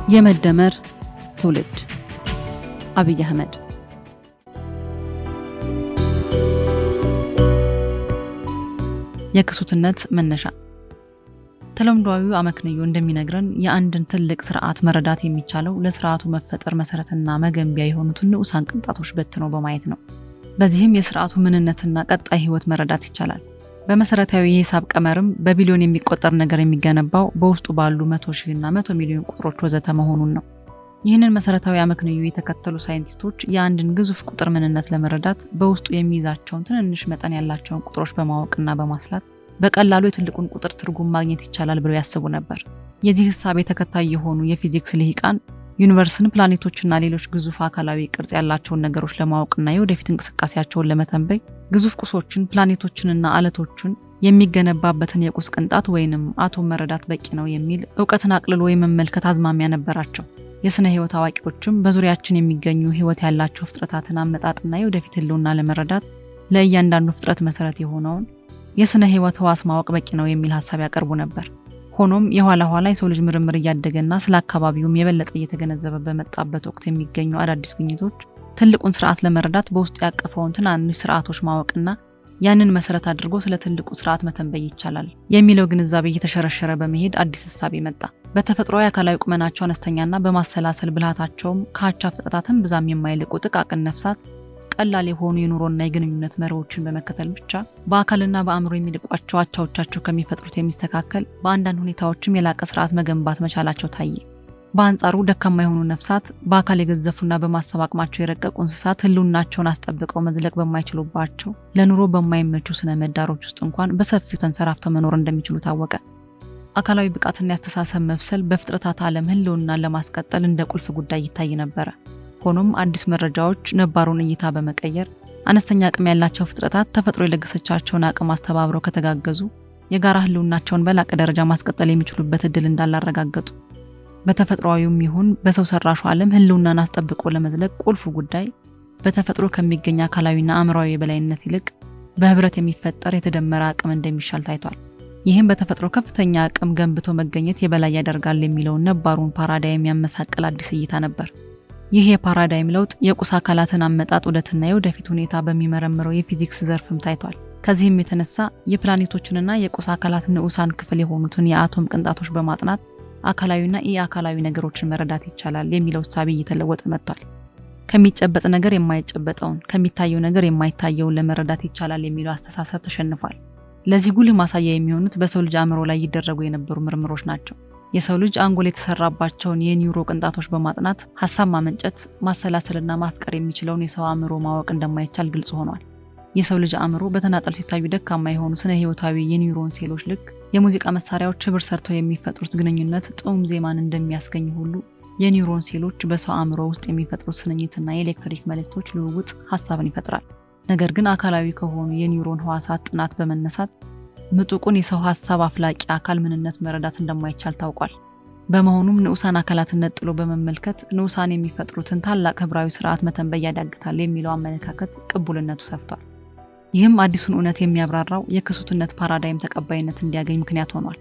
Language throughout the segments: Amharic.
የመደመር ትውልድ አብይ አህመድ የክሱትነት መነሻ ተለምዷዊው አመክንዮ እንደሚነግረን የአንድን ትልቅ ስርዓት መረዳት የሚቻለው ለስርዓቱ መፈጠር መሰረትና መገንቢያ የሆኑትን ንዑሳን ቅንጣቶች በትኖ በማየት ነው። በዚህም የስርዓቱ ምንነትና ቀጣይ ህይወት መረዳት ይቻላል። በመሰረታዊ የሂሳብ ቀመርም በቢሊዮን የሚቆጠር ነገር የሚገነባው በውስጡ ባሉ መቶ ሺህ እና መቶ ሚሊዮን ቁጥሮች ወዘተ መሆኑን ነው። ይህንን መሰረታዊ አመክንዮ የተከተሉ ሳይንቲስቶች የአንድን ግዙፍ ቁጥር ምንነት ለመረዳት በውስጡ የሚይዛቸውን ትንንሽ መጠን ያላቸውን ቁጥሮች በማወቅና በማስላት በቀላሉ የትልቁን ቁጥር ትርጉም ማግኘት ይቻላል ብለው ያስቡ ነበር። የዚህ ህሳቤ ተከታይ የሆኑ የፊዚክስ ልሂቃን ዩኒቨርስን፣ ፕላኔቶችና ሌሎች ግዙፍ አካላዊ ቅርጽ ያላቸውን ነገሮች ለማወቅና የወደፊት እንቅስቃሴያቸውን ለመተንበይ ግዙፍ ቁሶችን፣ ፕላኔቶችንና አለቶችን የሚገነባበትን የቁስ ቅንጣት ወይንም አቶም መረዳት በቂ ነው የሚል እውቀትን አቅልሎ የመመልከት አዝማሚያ ነበራቸው። የስነ ህይወት አዋቂዎችም በዙሪያችን የሚገኙ ህይወት ያላቸው ፍጥረታትን አመጣጥና የወደፊት ህልውና ለመረዳት ለእያንዳንዱ ፍጥረት መሰረት የሆነውን የስነ ህይወት ህዋስ ማወቅ በቂ ነው የሚል ሀሳብ ያቀርቡ ነበር። ሆኖም የኋላ ኋላ የሰው ልጅ ምርምር እያደገና ስለ አካባቢውም የበለጠ እየተገነዘበ በመጣበት ወቅት የሚገኙ አዳዲስ ግኝቶች ትልቁን ስርዓት ለመረዳት በውስጡ ያቀፈውን ትናንሽ ስርዓቶች ማወቅና ያንን መሰረት አድርጎ ስለ ትልቁ ስርዓት መተንበይ ይቻላል የሚለው ግንዛቤ እየተሸረሸረ በመሄድ አዲስ ህሳቤ መጣ። በተፈጥሯዊ አካላዊ ቁመናቸው አነስተኛና በማሰላሰል ብልሃታቸውም ከአቻ ፍጥረታትን ብዛም የማይልቁ ጥቃቅን ነፍሳት ቀላል የሆኑ የኑሮና የግንኙነት መርሆችን በመከተል ብቻ በአካልና በአእምሮ የሚልቋቸው አቻዎቻቸው ከሚፈጥሩት የሚስተካከል በአንዳንድ ሁኔታዎችም የላቀ ስርዓት መገንባት መቻላቸው ታየ። በአንጻሩ ደካማ የሆኑ ነፍሳት በአካል የገዘፉና በማሰብ አቅማቸው የረቀቁ እንስሳት ህልውናቸውን አስጠብቀው መዝለቅ በማይችሉባቸው ለኑሮ በማይመቹ ስነ ምህዳሮች ውስጥ እንኳን በሰፊው ተንሰራፍተው መኖር እንደሚችሉ ታወቀ። አካላዊ ብቃትና ያስተሳሰብ መብሰል በፍጥረታት ዓለም ህልውናን ለማስቀጠል እንደ ቁልፍ ጉዳይ ይታይ ነበረ። ሆኖም አዲስ መረጃዎች ነባሩን እይታ በመቀየር አነስተኛ አቅም ያላቸው ፍጥረታት ተፈጥሮ የለገሰቻቸውን አቅም አስተባብረው ከተጋገዙ የጋራ ህልውናቸውን በላቀ ደረጃ ማስቀጠል የሚችሉበት እድል እንዳላረጋገጡ፣ በተፈጥሯዊውም ይሁን በሰው ሰራሹ ዓለም ህልውናን አስጠብቆ ለመዝለቅ ቁልፉ ጉዳይ በተፈጥሮ ከሚገኝ አካላዊና አእምሯዊ የበላይነት ይልቅ በህብረት የሚፈጠር የተደመረ አቅም እንደሚሻል ታይቷል። ይህም በተፈጥሮ ከፍተኛ አቅም ገንብቶ መገኘት የበላይ ያደርጋል የሚለውን ነባሩን ፓራዳይም ያመሳቀል አዲስ እይታ ነበር። ይህ የፓራዳይም ለውጥ የቁስ አካላትን አመጣጥ ውደትና የወደፊት ሁኔታ በሚመረምረው የፊዚክስ ዘርፍም ታይቷል። ከዚህም የተነሳ የፕላኔቶችንና የቁስ አካላት ንዑሳን ክፍል የሆኑትን የአቶም ቅንጣቶች በማጥናት አካላዊና ኢ አካላዊ ነገሮችን መረዳት ይቻላል የሚለው እሳቤ እየተለወጠ መጥቷል። ከሚጨበጥ ነገር የማይጨበጠውን ከሚታየው ነገር የማይታየውን ለመረዳት ይቻላል የሚለው አስተሳሰብ ተሸንፏል። ለዚህ ጉልህ ማሳያ የሚሆኑት በሰው ልጅ አእምሮ ላይ ይደረጉ የነበሩ ምርምሮች ናቸው። የሰው ልጅ አንጎል የተሰራባቸውን የኒውሮ ቅንጣቶች በማጥናት ሀሳብ ማመንጨት፣ ማሰላሰልና ማፍቀር የሚችለውን የሰው አእምሮ ማወቅ እንደማይቻል ግልጽ ሆኗል። የሰው ልጅ አእምሮ በተናጠል ሲታዩ ደካማ የሆኑ ስነ ህይወታዊ የኒውሮን ሴሎች ልክ የሙዚቃ መሳሪያዎች ህብር ሰርተው የሚፈጥሩት ግንኙነት ጥዑም ዜማን እንደሚያስገኝ ሁሉ የኒውሮን ሴሎች በሰው አእምሮ ውስጥ የሚፈጥሩት ስንኝትና የኤሌክትሪክ መልእክቶች ልውውጥ ሀሳብን ይፈጥራል። ነገር ግን አካላዊ ከሆኑ የኒውሮን ህዋሳት ጥናት በመነሳት ምጡቁን የሰው ሀሳብ አፍላቂ አካል ምንነት መረዳት እንደማይቻል ታውቋል። በመሆኑም ንዑሳን አካላትን ነጥሎ በመመልከት ንዑሳን የሚፈጥሩትን ታላቅ ህብራዊ ስርዓት መተንበይ ያዳግታል የሚለው አመለካከት ቅቡልነቱ ሰፍቷል። ይህም አዲሱን እውነት የሚያብራራው የክሱትነት ፓራዳይም ተቀባይነት እንዲያገኝ ምክንያት ሆኗል።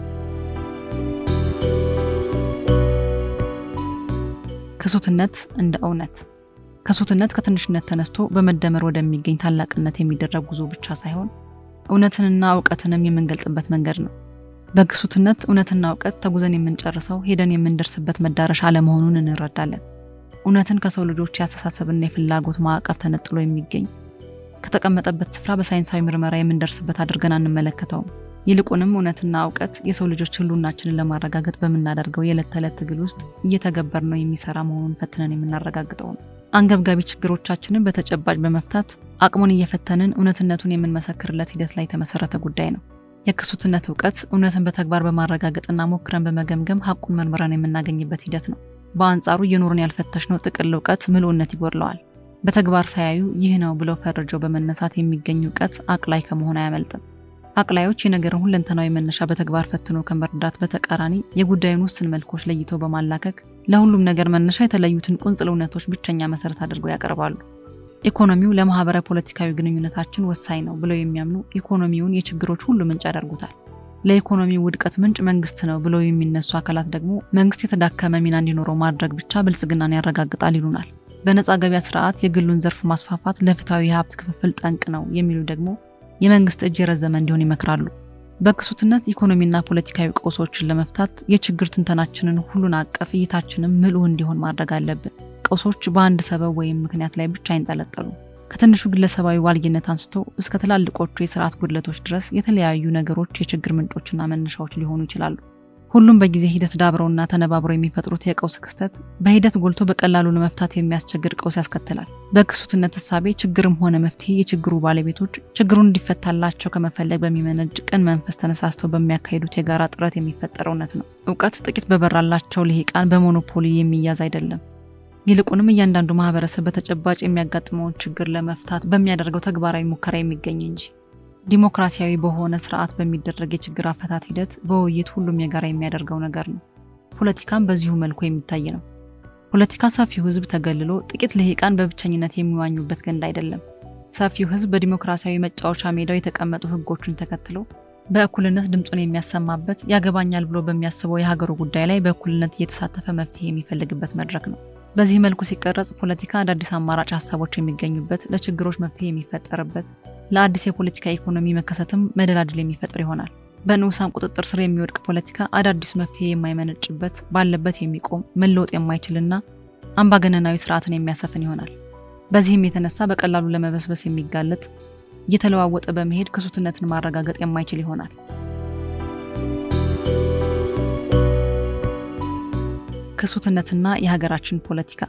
ክሱትነት እንደ እውነት ክሱትነት ከትንሽነት ተነስቶ በመደመር ወደሚገኝ ታላቅነት የሚደረግ ጉዞ ብቻ ሳይሆን እውነትንና እውቀትንም የምንገልጽበት መንገድ ነው። በክሱትነት እውነትና እውቀት ተጉዘን የምንጨርሰው ሄደን የምንደርስበት መዳረሻ አለመሆኑን እንረዳለን። እውነትን ከሰው ልጆች የአስተሳሰብና የፍላጎት ማዕቀፍ ተነጥሎ የሚገኝ ከተቀመጠበት ስፍራ በሳይንሳዊ ምርመራ የምንደርስበት አድርገን አንመለከተውም። ይልቁንም እውነትና እውቀት የሰው ልጆች ህልውናችንን ለማረጋገጥ በምናደርገው የዕለት ተዕለት ትግል ውስጥ እየተገበር ነው የሚሰራ መሆኑን ፈትነን የምናረጋግጠው ነው። አንገብጋቢ ችግሮቻችንን በተጨባጭ በመፍታት አቅሙን እየፈተንን እውነትነቱን የምንመሰክርለት ሂደት ላይ የተመሰረተ ጉዳይ ነው። የክሱትነት እውቀት እውነትን በተግባር በማረጋገጥና ሞክረን በመገምገም ሀቁን መርምረን የምናገኝበት ሂደት ነው። በአንጻሩ እየኖርን ያልፈተሽነው ጥቅል እውቀት ምልኡነት ይጎድለዋል። በተግባር ሳያዩ ይህ ነው ብለው ፈርጀው በመነሳት የሚገኝ እውቀት አቅላይ ከመሆን አያመልጥም። አቅላዮች የነገርን ሁለንተናዊ መነሻ በተግባር ፈትኖ ከመርዳት በተቃራኒ የጉዳዩን ውስን መልኮች ለይቶ በማላከክ ለሁሉም ነገር መነሻ የተለዩትን ቁንጽል እውነቶች ብቸኛ መሰረት አድርገው ያቀርባሉ። ኢኮኖሚው ለማህበረ ፖለቲካዊ ግንኙነታችን ወሳኝ ነው ብለው የሚያምኑ ኢኮኖሚውን የችግሮች ሁሉ ምንጭ ያደርጉታል። ለኢኮኖሚ ውድቀት ምንጭ መንግስት ነው ብለው የሚነሱ አካላት ደግሞ መንግስት የተዳከመ ሚና እንዲኖረው ማድረግ ብቻ ብልጽግናን ያረጋግጣል ይሉናል። በነፃ ገበያ ስርዓት የግሉን ዘርፍ ማስፋፋት ለፍትሐዊ የሀብት ክፍፍል ጠንቅ ነው የሚሉ ደግሞ የመንግስት እጅ የረዘመ እንዲሆን ይመክራሉ። በክሱትነት ኢኮኖሚና ፖለቲካዊ ቀውሶችን ለመፍታት የችግር ትንተናችንን ሁሉን አቀፍ እይታችንም ምልኡ እንዲሆን ማድረግ አለብን። ቀውሶች በአንድ ሰበብ ወይም ምክንያት ላይ ብቻ አይንጠለጠሉ። ከትንሹ ግለሰባዊ ዋልጊነት አንስቶ እስከ ትላልቆቹ የስርዓት ጉድለቶች ድረስ የተለያዩ ነገሮች የችግር ምንጮችና መነሻዎች ሊሆኑ ይችላሉ። ሁሉም በጊዜ ሂደት ዳብረውና ተነባብረው የሚፈጥሩት የቀውስ ክስተት በሂደት ጎልቶ በቀላሉ ለመፍታት የሚያስቸግር ቀውስ ያስከትላል። በክሱትነት እሳቤ ችግርም ሆነ መፍትሄ የችግሩ ባለቤቶች ችግሩን እንዲፈታላቸው ከመፈለግ በሚመነጭ ቅን መንፈስ ተነሳስተው በሚያካሂዱት የጋራ ጥረት የሚፈጠር እውነት ነው። እውቀት ጥቂት በበራላቸው ልሂቃን በሞኖፖሊ የሚያዝ አይደለም። ይልቁንም እያንዳንዱ ማህበረሰብ በተጨባጭ የሚያጋጥመውን ችግር ለመፍታት በሚያደርገው ተግባራዊ ሙከራ የሚገኝ እንጂ ዲሞክራሲያዊ በሆነ ስርዓት በሚደረግ የችግር አፈታት ሂደት በውይይት ሁሉም የጋራ የሚያደርገው ነገር ነው። ፖለቲካም በዚሁ መልኩ የሚታይ ነው። ፖለቲካ ሰፊው ህዝብ ተገልሎ ጥቂት ልሂቃን በብቸኝነት የሚዋኙበት ገንዳ አይደለም። ሰፊው ህዝብ በዲሞክራሲያዊ መጫወቻ ሜዳው የተቀመጡ ህጎችን ተከትሎ በእኩልነት ድምፁን የሚያሰማበት ያገባኛል ብሎ በሚያስበው የሀገሩ ጉዳይ ላይ በእኩልነት እየተሳተፈ መፍትሄ የሚፈልግበት መድረክ ነው። በዚህ መልኩ ሲቀረጽ ፖለቲካ አዳዲስ አማራጭ ሀሳቦች የሚገኙበት፣ ለችግሮች መፍትሄ የሚፈጠርበት፣ ለአዲስ የፖለቲካ ኢኮኖሚ መከሰትም መደላድል የሚፈጥር ይሆናል። በንዑሳን ቁጥጥር ስር የሚወድቅ ፖለቲካ አዳዲስ መፍትሄ የማይመነጭበት፣ ባለበት የሚቆም መለወጥ የማይችልና አምባገነናዊ ስርዓትን የሚያሰፍን ይሆናል። በዚህም የተነሳ በቀላሉ ለመበስበስ የሚጋለጥ እየተለዋወጠ በመሄድ ክሱትነትን ማረጋገጥ የማይችል ይሆናል። ክሱትነትና የሀገራችን ፖለቲካ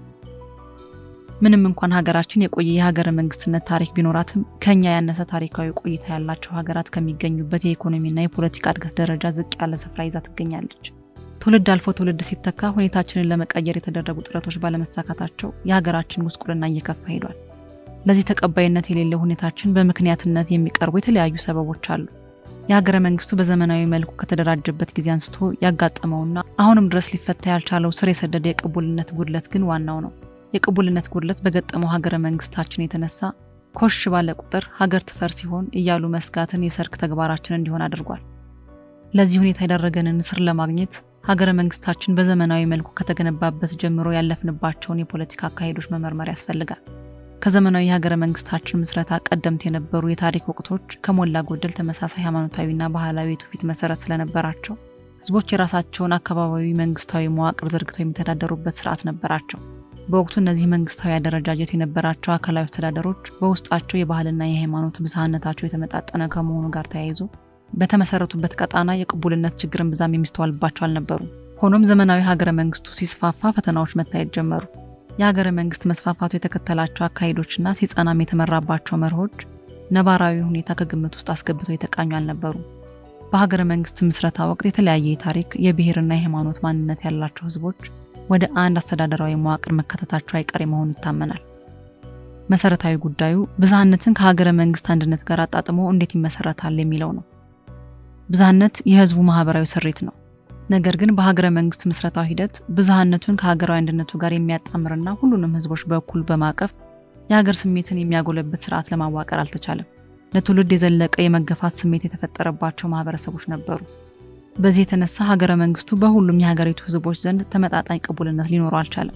ምንም እንኳን ሀገራችን የቆየ የሀገረ መንግስትነት ታሪክ ቢኖራትም ከኛ ያነሰ ታሪካዊ ቆይታ ያላቸው ሀገራት ከሚገኙበት የኢኮኖሚና የፖለቲካ እድገት ደረጃ ዝቅ ያለ ስፍራ ይዛ ትገኛለች። ትውልድ አልፎ ትውልድ ሲተካ ሁኔታችንን ለመቀየር የተደረጉ ጥረቶች ባለመሳካታቸው የሀገራችን ጉስቁልና እየከፋ ሄዷል። ለዚህ ተቀባይነት የሌለው ሁኔታችን በምክንያትነት የሚቀርቡ የተለያዩ ሰበቦች አሉ። የሀገረ መንግስቱ በዘመናዊ መልኩ ከተደራጀበት ጊዜ አንስቶ ያጋጠመውና አሁንም ድረስ ሊፈታ ያልቻለው ስር የሰደደ የቅቡልነት ጉድለት ግን ዋናው ነው። የቅቡልነት ጉድለት በገጠመው ሀገረ መንግስታችን የተነሳ ኮሽ ባለ ቁጥር ሀገር ትፈር ሲሆን እያሉ መስጋትን የሰርክ ተግባራችን እንዲሆን አድርጓል። ለዚህ ሁኔታ የዳረገንን ስር ለማግኘት ሀገረ መንግስታችን በዘመናዊ መልኩ ከተገነባበት ጀምሮ ያለፍንባቸውን የፖለቲካ አካሄዶች መመርመር ያስፈልጋል። ከዘመናዊ የሀገረ መንግስታችን ምስረታ ቀደምት የነበሩ የታሪክ ወቅቶች ከሞላ ጎደል ተመሳሳይ ሃይማኖታዊና ባህላዊ የትውፊት መሰረት ስለነበራቸው ህዝቦች የራሳቸውን አካባቢያዊ መንግስታዊ መዋቅር ዘርግተው የሚተዳደሩበት ስርዓት ነበራቸው። በወቅቱ እነዚህ መንግስታዊ አደረጃጀት የነበራቸው አካላዊ አስተዳደሮች በውስጣቸው የባህልና የሃይማኖት ብዝሃነታቸው የተመጣጠነ ከመሆኑ ጋር ተያይዞ በተመሰረቱበት ቀጣና የቅቡልነት ችግርን ብዛም የሚስተዋልባቸው አልነበሩም። ሆኖም ዘመናዊ ሀገረ መንግስቱ ሲስፋፋ ፈተናዎች መታየት ጀመሩ። የሀገረ መንግስት መስፋፋቱ የተከተላቸው አካሄዶችና ሲጸናም የተመራባቸው መርሆች ነባራዊ ሁኔታ ከግምት ውስጥ አስገብተው የተቃኙ አልነበሩም። በሀገረ መንግስት ምስረታ ወቅት የተለያየ የታሪክ የብሔርና የሃይማኖት ማንነት ያላቸው ህዝቦች ወደ አንድ አስተዳደራዊ መዋቅር መከተታቸው አይቀሬ መሆኑ ይታመናል። መሰረታዊ ጉዳዩ ብዝሃነትን ከሀገረ መንግስት አንድነት ጋር አጣጥሞ እንዴት ይመሰረታል የሚለው ነው። ብዝሃነት የህዝቡ ማህበራዊ ስሪት ነው። ነገር ግን በሀገረ መንግስት ምስረታው ሂደት ብዝሃነቱን ከሀገራዊ አንድነቱ ጋር የሚያጣምርና ሁሉንም ህዝቦች በእኩል በማቀፍ የሀገር ስሜትን የሚያጎለብት ስርዓት ለማዋቀር አልተቻለም። ለትውልድ የዘለቀ የመገፋት ስሜት የተፈጠረባቸው ማህበረሰቦች ነበሩ። በዚህ የተነሳ ሀገረ መንግስቱ በሁሉም የሀገሪቱ ህዝቦች ዘንድ ተመጣጣኝ ቅቡልነት ሊኖረው አልቻለም።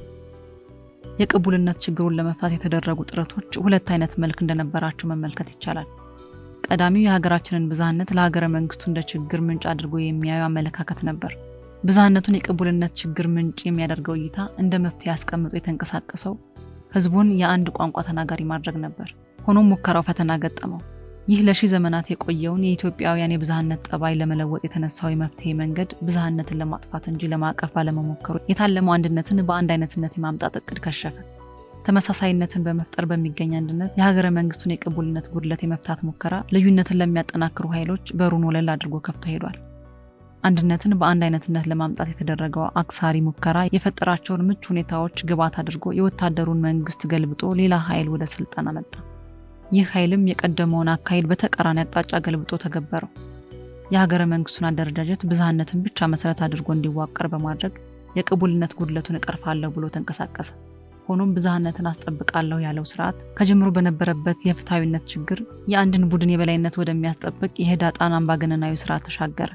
የቅቡልነት ችግሩን ለመፍታት የተደረጉ ጥረቶች ሁለት አይነት መልክ እንደነበራቸው መመልከት ይቻላል። ቀዳሚው የሀገራችንን ብዝሃነት ለሀገረ መንግስቱ እንደ ችግር ምንጭ አድርጎ የሚያዩ አመለካከት ነበር። ብዝሃነቱን የቅቡልነት ችግር ምንጭ የሚያደርገው እይታ እንደ መፍትሄ አስቀምጦ የተንቀሳቀሰው ህዝቡን የአንድ ቋንቋ ተናጋሪ ማድረግ ነበር። ሆኖም ሙከራው ፈተና ገጠመው። ይህ ለሺህ ዘመናት የቆየውን የኢትዮጵያውያን የብዝሃነት ጠባይ ለመለወጥ የተነሳው የመፍትሄ መንገድ ብዝሃነትን ለማጥፋት እንጂ ለማቀፍ ባለመሞከሩ የታለመው አንድነትን በአንድ አይነትነት የማምጣት እቅድ ከሸፈ። ተመሳሳይነትን በመፍጠር በሚገኝ አንድነት የሀገረ መንግስቱን የቅቡልነት ጉድለት የመፍታት ሙከራ ልዩነትን ለሚያጠናክሩ ኃይሎች በሩን ወለል አድርጎ ከፍቶ ሄዷል። አንድነትን በአንድ አይነትነት ለማምጣት የተደረገው አክሳሪ ሙከራ የፈጠራቸውን ምቹ ሁኔታዎች ግብዓት አድርጎ የወታደሩን መንግስት ገልብጦ ሌላ ኃይል ወደ ስልጣን አመጣ። ይህ ኃይልም የቀደመውን አካሄድ በተቃራኒ አቅጣጫ ገልብጦ ተገበረው። የሀገረ መንግስቱን አደረጃጀት ብዝሃነትን ብቻ መሰረት አድርጎ እንዲዋቀር በማድረግ የቅቡልነት ጉድለቱን እቀርፋለሁ ብሎ ተንቀሳቀሰ። ሆኖም ብዝሃነትን አስጠብቃለሁ ያለው ስርዓት ከጀምሮ በነበረበት የፍትሐዊነት ችግር የአንድን ቡድን የበላይነት ወደሚያስጠብቅ የህዳጣን አምባገነናዊ ስርዓት ተሻገረ።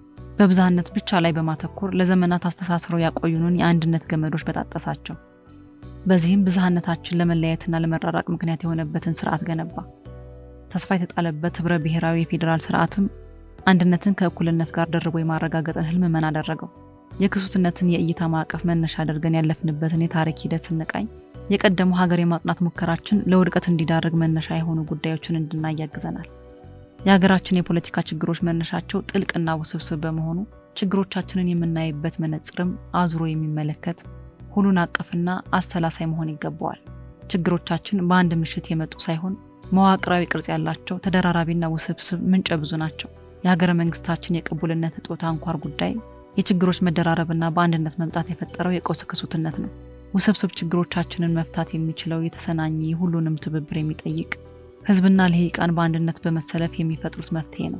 በብዝሃነት ብቻ ላይ በማተኮር ለዘመናት አስተሳስረው ያቆዩንን የአንድነት ገመዶች በጣጠሳቸው። በዚህም ብዝሃነታችን ለመለያየትና ለመራራቅ ምክንያት የሆነበትን ስርዓት ገነባ። ተስፋ የተጣለበት ህብረ ብሔራዊ የፌዴራል ስርዓትም አንድነትን ከእኩልነት ጋር ደርቦ የማረጋገጥን ህልም መን አደረገው። የክሱትነትን የእይታ ማዕቀፍ መነሻ አድርገን ያለፍንበትን የታሪክ ሂደት ስንቃኝ የቀደሙ ሀገር የማጽናት ሙከራችን ለውድቀት እንዲዳርግ መነሻ የሆኑ ጉዳዮችን እንድናይ ያግዘናል። የሀገራችን የፖለቲካ ችግሮች መነሻቸው ጥልቅና ውስብስብ በመሆኑ ችግሮቻችንን የምናይበት መነጽርም አዙሮ የሚመለከት ሁሉን አቀፍና አሰላሳይ መሆን ይገባዋል። ችግሮቻችን በአንድ ምሽት የመጡ ሳይሆን መዋቅራዊ ቅርጽ ያላቸው ተደራራቢና ውስብስብ ምንጨ ብዙ ናቸው። የሀገረ መንግስታችን የቅቡልነት እጦት አንኳር ጉዳይ የችግሮች መደራረብና በአንድነት መምጣት የፈጠረው የቀውስ ክሱትነት ነው። ውስብስብ ችግሮቻችንን መፍታት የሚችለው የተሰናኘ ሁሉንም ትብብር የሚጠይቅ ህዝብና ልሂቃን በአንድነት በመሰለፍ የሚፈጥሩት መፍትሄ ነው።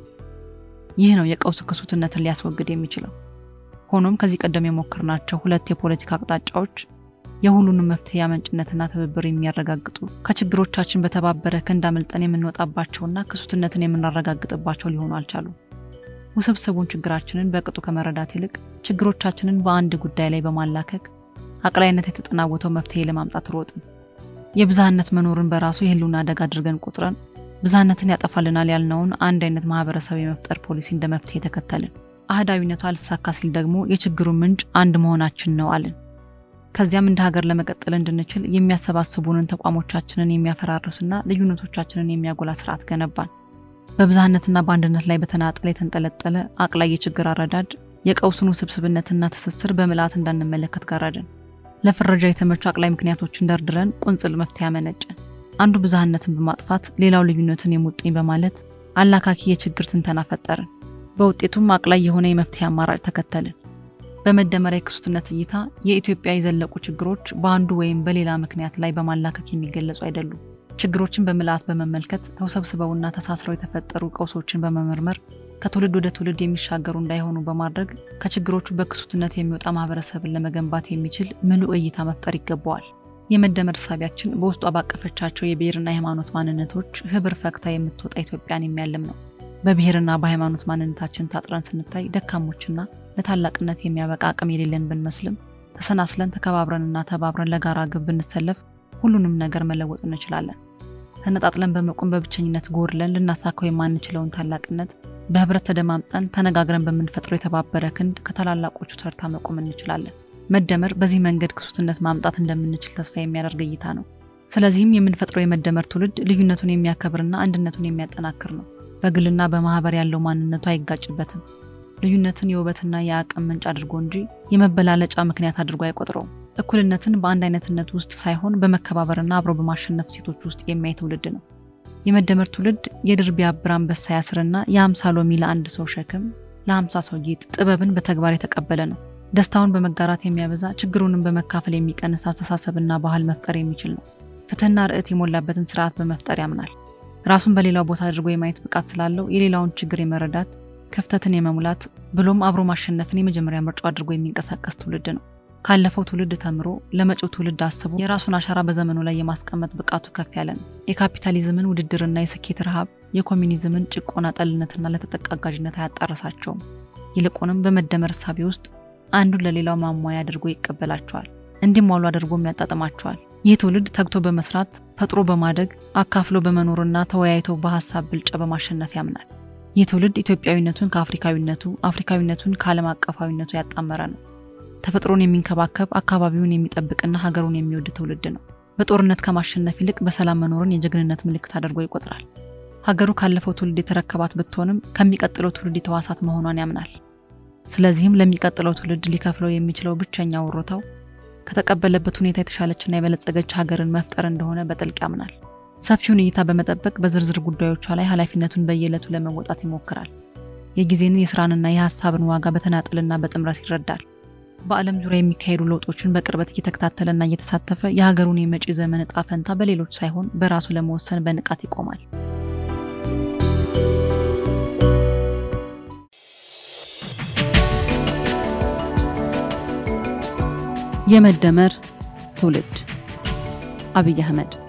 ይህ ነው የቀውስ ክሱትነትን ሊያስወግድ የሚችለው። ሆኖም ከዚህ ቀደም የሞከርናቸው ሁለት የፖለቲካ አቅጣጫዎች የሁሉንም መፍትሄ አመንጭነትና ትብብር የሚያረጋግጡ ከችግሮቻችን በተባበረ ክንድ አመልጠን የምንወጣባቸውና ክሱትነትን የምናረጋግጥባቸው ሊሆኑ አልቻሉም። ውስብስቡን ችግራችንን በቅጡ ከመረዳት ይልቅ ችግሮቻችንን በአንድ ጉዳይ ላይ በማላከክ አቅላይነት የተጠናወተው መፍትሄ ለማምጣት ሮጥን። የብዝሃነት መኖርን በራሱ የህልውና አደጋ አድርገን ቁጥረን ብዝሃነትን ያጠፋልናል ያልነውን አንድ አይነት ማህበረሰብ የመፍጠር ፖሊሲ እንደ መፍትሄ ተከተልን። አህዳዊነቱ አልሳካ ሲል ደግሞ የችግሩ ምንጭ አንድ መሆናችን ነው አልን። ከዚያም እንደ ሀገር ለመቀጠል እንድንችል የሚያሰባስቡንን ተቋሞቻችንን የሚያፈራርስና ልዩነቶቻችንን የሚያጎላ ስርዓት ገነባን። በብዝሃነትና በአንድነት ላይ በተናጠል የተንጠለጠለ አቅላይ የችግር አረዳድ የቀውሱን ውስብስብነትና ትስስር በምልአት እንዳንመለከት ጋረድን። ለፍረጃ የተመቹ አቅላይ ምክንያቶችን ደርድረን ቁንጽል መፍትሄ አመነጨን። አንዱ ብዝሃነትን በማጥፋት ሌላው ልዩነትን የሙጥኝ በማለት አላካኪ የችግር ትንተና ፈጠርን። በውጤቱም አቅላይ የሆነ የመፍትሄ አማራጭ ተከተልን። በመደመር የክሱትነት እይታ የኢትዮጵያ የዘለቁ ችግሮች በአንዱ ወይም በሌላ ምክንያት ላይ በማላከክ የሚገለጹ አይደሉም። ችግሮችን በምልአት በመመልከት ተውሰብስበውና ተሳስረው የተፈጠሩ ቀውሶችን በመመርመር ከትውልድ ወደ ትውልድ የሚሻገሩ እንዳይሆኑ በማድረግ ከችግሮቹ በክሱትነት የሚወጣ ማህበረሰብን ለመገንባት የሚችል ምሉዕ እይታ መፍጠር ይገባዋል። የመደመር እሳቢያችን በውስጧ ባቀፈቻቸው የብሔርና የሃይማኖት ማንነቶች ህብር ፈክታ የምትወጣ ኢትዮጵያን የሚያልም ነው። በብሔርና በሃይማኖት ማንነታችን ታጥረን ስንታይ ደካሞችና ለታላቅነት የሚያበቃ አቅም የሌለን ብንመስልም ተሰናስለን ተከባብረንና ተባብረን ለጋራ ግብ ብንሰለፍ ሁሉንም ነገር መለወጥ እንችላለን። ተነጣጥለን በመቆም በብቸኝነት ጎድለን ልናሳካው የማንችለውን ታላቅነት በህብረት ተደማምጠን ተነጋግረን በምንፈጥረው የተባበረ ክንድ ከታላላቆቹ ተርታ መቆም እንችላለን። መደመር በዚህ መንገድ ክሱትነት ማምጣት እንደምንችል ተስፋ የሚያደርግ እይታ ነው። ስለዚህም የምንፈጥረው የመደመር ትውልድ ልዩነቱን የሚያከብርና አንድነቱን የሚያጠናክር ነው። በግልና በማህበር ያለው ማንነቱ አይጋጭበትም። ልዩነትን የውበትና የአቅም ምንጭ አድርጎ እንጂ የመበላለጫ ምክንያት አድርጎ አይቆጥረውም። እኩልነትን በአንድ አይነትነት ውስጥ ሳይሆን በመከባበርና አብሮ በማሸነፍ ሴቶች ውስጥ የሚያይ ትውልድ ነው። የመደመር ትውልድ የድር ቢያብር አንበሳ ያስርና የሀምሳ ሎሚ ለአንድ ሰው ሸክም ለሀምሳ ሰው ጌጥ ጥበብን በተግባር የተቀበለ ነው። ደስታውን በመጋራት የሚያበዛ ችግሩንም በመካፈል የሚቀንስ አስተሳሰብና ባህል መፍጠር የሚችል ነው። ፍትህና ርዕት የሞላበትን ስርዓት በመፍጠር ያምናል። ራሱን በሌላው ቦታ አድርጎ የማየት ብቃት ስላለው የሌላውን ችግር የመረዳት ክፍተትን የመሙላት ብሎም አብሮ ማሸነፍን የመጀመሪያ ምርጫው አድርጎ የሚንቀሳቀስ ትውልድ ነው። ካለፈው ትውልድ ተምሮ ለመጪው ትውልድ አስቦ የራሱን አሻራ በዘመኑ ላይ የማስቀመጥ ብቃቱ ከፍ ያለ ነው። የካፒታሊዝምን ውድድርና የስኬት ረሃብ፣ የኮሚኒዝምን ጭቆና ጠልነትና ለተጠቃ አጋዥነት አያጣረሳቸውም። ይልቁንም በመደመር እሳቤ ውስጥ አንዱን ለሌላው ማሟያ አድርጎ ይቀበላቸዋል፣ እንዲሟሉ አድርጎም ያጣጥማቸዋል። ይህ ትውልድ ተግቶ በመስራት ፈጥሮ በማደግ አካፍሎ በመኖርና ተወያይቶ በሀሳብ ብልጫ በማሸነፍ ያምናል። ይህ ትውልድ ኢትዮጵያዊነቱን ከአፍሪካዊነቱ፣ አፍሪካዊነቱን ከዓለም አቀፋዊነቱ ያጣመረ ነው። ተፈጥሮን የሚንከባከብ አካባቢውን የሚጠብቅና ሀገሩን የሚወድ ትውልድ ነው። በጦርነት ከማሸነፍ ይልቅ በሰላም መኖርን የጀግንነት ምልክት አድርጎ ይቆጥራል። ሀገሩ ካለፈው ትውልድ የተረከባት ብትሆንም ከሚቀጥለው ትውልድ የተዋሳት መሆኗን ያምናል። ስለዚህም ለሚቀጥለው ትውልድ ሊከፍለው የሚችለው ብቸኛ ወሮታው ከተቀበለበት ሁኔታ የተሻለችና የበለጸገች ሀገርን መፍጠር እንደሆነ በጥልቅ ያምናል። ሰፊውን እይታ በመጠበቅ በዝርዝር ጉዳዮቿ ላይ ኃላፊነቱን በየዕለቱ ለመወጣት ይሞክራል። የጊዜን የስራንና የሀሳብን ዋጋ በተናጠልና በጥምረት ይረዳል። በዓለም ዙሪያ የሚካሄዱ ለውጦችን በቅርበት እየተከታተለና እየተሳተፈ የሀገሩን የመጪ ዘመን እጣ ፈንታ በሌሎች ሳይሆን በራሱ ለመወሰን በንቃት ይቆማል። የመደመር ትውልድ አብይ አህመድ